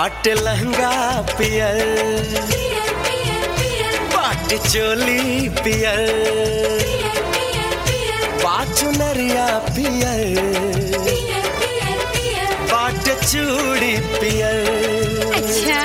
बाट लहंगा पियर पियर पियर पियर बाट चोली पियर पियर पियर पियर बाट नरिया पियर पियर पियर पियर बाट चूड़ी पियर अच्छा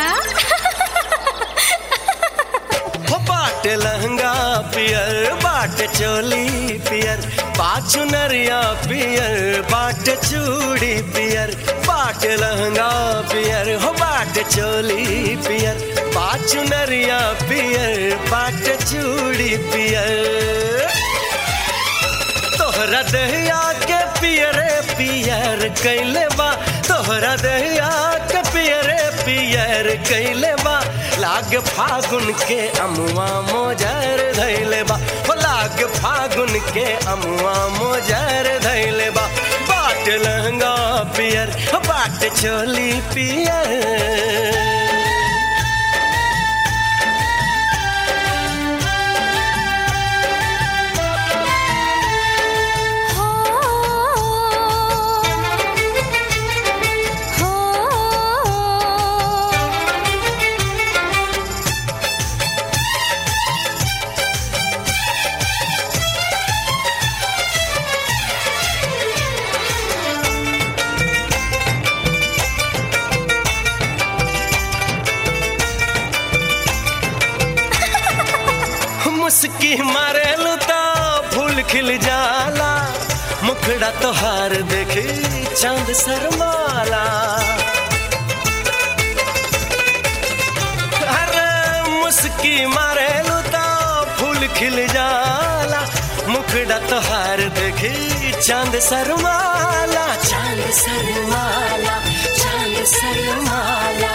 हो बाट लहंगा पियर बाट चोली पियर बाट नरिया पियर बाट चूड़ी पियर बाट लहंगा पियर हो बाट चोली पियर बाट नरिया पियर बाट चूड़ी पियर तोहरा दहिया के पियरे पियर कैले बा तोहरा दहिया के पियरे पियर कैले बा लाग फागुन के अमुआ मोजर धैले बा हो लाग फागुन के अमुआ मोजर धैले बा बाट लहंगा पियर हो बाट चोली पियर हो हो मुस्की मारे लुता फूल खिल जाला मुखड़ा तोहार देखी चांद शर्माला अरे मुस्की मारे लुता फूल खिल जाला मुखड़ा तोहार देखी चांद शर्माला चांद शर्माला चांद शर्माला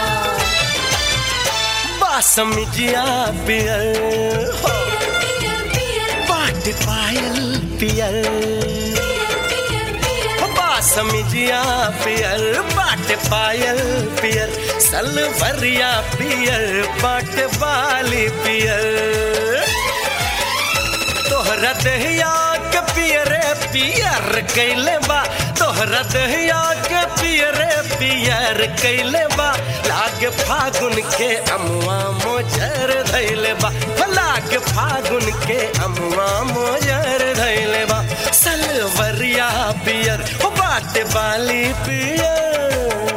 बासमिजिया पियर हो पियर पियर बाट पायल पियर पियर पियर बासमिजिया पियर बाट पायल पियर सलवरिया पियर बाट बाली पियर तोहरा दहिया के पियरे पियर कैले बा तोहरा दहिया के पियरे पियर कैले बा लाग फागुन के अमुआ मोजर धैले बा लाग फागुन के अमुआ मोजर धैले बा सलवरिया पियर हो बाट बाली पियर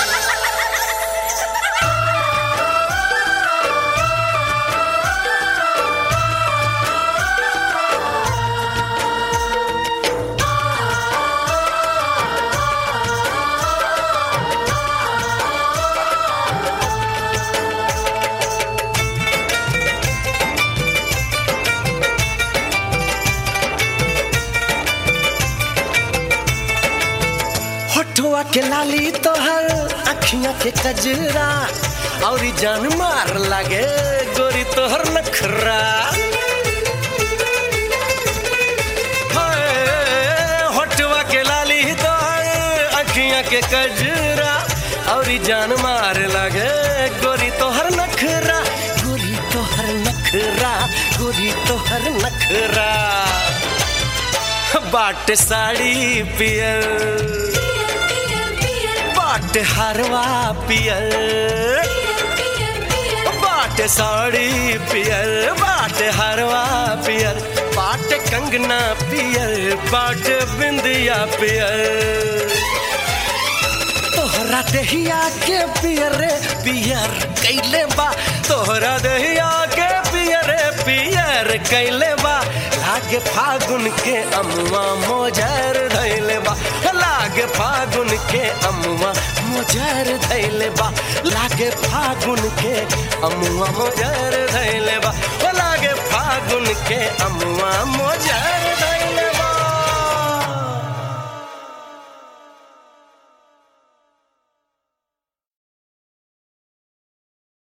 होठुआ के लाली तोहर अखियां के कजरा और जान मार लागे गोरी तोहर नखरा हाय, होठुआ के लाली तोहर अखियां के कजरा और जान मार लागे गोरी तोहर नखरा गोरी तोहर नखरा गोरी तोहर नखरा बाट साड़ी पियर पियर पियर बाट हरवा पियर पियर पियर बाट साड़ी पियर बाट हरवा पियर बाट कंगना पियर बाट बिंदिया पियर तोहरा दहिया के पियरे पियर कैले बा तोहरा दहिया के पियरे पियर कैले बा लागे फागुन के अमुआ मोजर धैले बा लागे फागुन के अमुआ मोजर धैले बा लागे फागुन के अमुआ मोजर धैले बा लागे फागुन के अमुआ